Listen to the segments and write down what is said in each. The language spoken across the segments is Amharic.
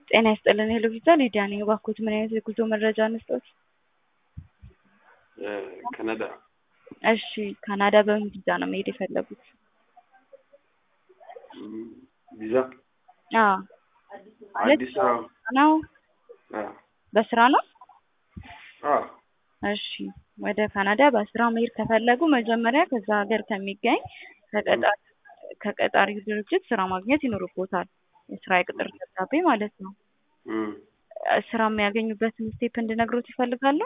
ጤና ይስጥልን ሄሎ ቪዛ ሊዲያ ነኝ። እባክዎት ምን አይነት የጉዞ መረጃ እንስጥዎት? ካናዳ እሺ ካናዳ በምን ቪዛ ነው መሄድ የፈለጉት? ቪዛ አዎ ማለት አዲስ አበባ ነው አ በስራ ነው? አ እሺ ወደ ካናዳ በስራ መሄድ ከፈለጉ መጀመሪያ ከዛ ሀገር ከሚገኝ ከቀጣሪ ከቀጣሪው ድርጅት ስራ ማግኘት ይኖርቦታል። የስራ የቅጥር ደብዳቤ ማለት ነው። እም ስራ የሚያገኙበትን ስቴፕ እንድነግሮት ይፈልጋሉ?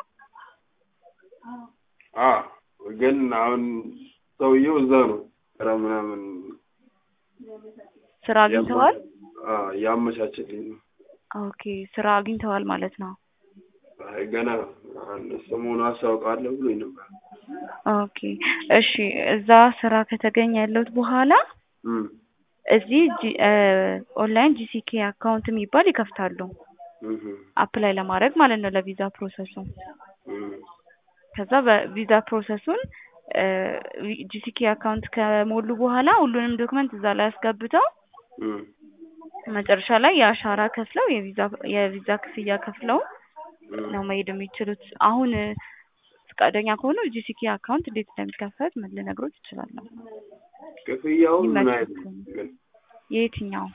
አ ግን አሁን ሰውየው እዛ ነው ስራ ምናምን ስራ አግኝተዋል? አ ያመቻችልኝ ነው። ኦኬ ስራ አግኝተዋል ማለት ነው። አይ ገና አንድ ሰሞኑ አስታውቃለሁ ብሎኝ ነበር። ኦኬ እሺ እዛ ስራ ከተገኘ ያለውት በኋላ እም እዚህ ጂ- እ ኦንላይን ጂሲኬ አካውንት የሚባል ይከፍታሉ። እህ አፕላይ ለማድረግ ማለት ነው ለቪዛ ፕሮሰሱ። እም ከዛ በቪዛ ፕሮሰሱን ጂሲኬ አካውንት ከሞሉ በኋላ ሁሉንም ዶክመንት እዛ ላይ አስገብተው እም መጨረሻ ላይ የአሻራ ከፍለው የቪዛ የቪዛ ክፍያ ከፍለው እም ነው መሄድ የሚችሉት። አሁን ፈቃደኛ ከሆኑ ጂሲኬ አካውንት እንዴት እንደሚከፈት ምን ልነግሮት እችላለሁ። ክፍያው ምን ይመቻል አይነት ከሆነ። ግን የየትኛው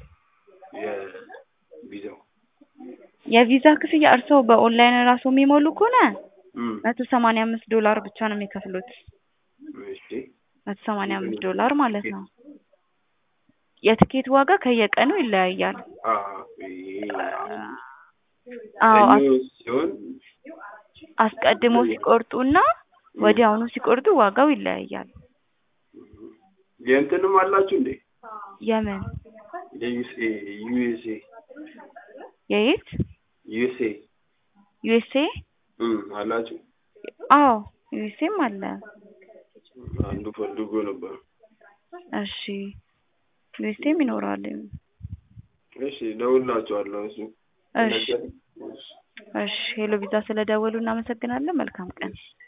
የቪዛው የቪዛ ክፍያ እርስዎ በኦንላይን ራሱ የሚሞሉ ከሆነ እም መቶ ሰማንያ አምስት ዶላር ብቻ ነው የሚከፍሉት። እሺ መቶ ሰማንያ አምስት ዶላር ማለት ነው። የትኬት ዋጋ ከየቀኑ ይለያያል። አ ይሄ አሁን አዎ አስ- ሰኞ ሲሆን አስቀድሞ ሲቆርጡና ወዲያውኑ ሲቆርጡ ዋጋው ይለያያል። የእንትንም አላችሁ እንዴ? የምን የዩኤስኤ ዩኤስኤ የየት ዩኤስኤ ዩኤስኤ? እም አላችሁ? አዎ ዩኤስኤም አለ። አንዱ ፈልጎ ነበር። እሺ ዩኤስኤም ይኖራል። እሺ እደውልላችኋለሁ እሱ እሺ ከነገረኝ። እሺ እሺ ሄሎ ቪዛ ስለደወሉ እናመሰግናለን። መልካም ቀን።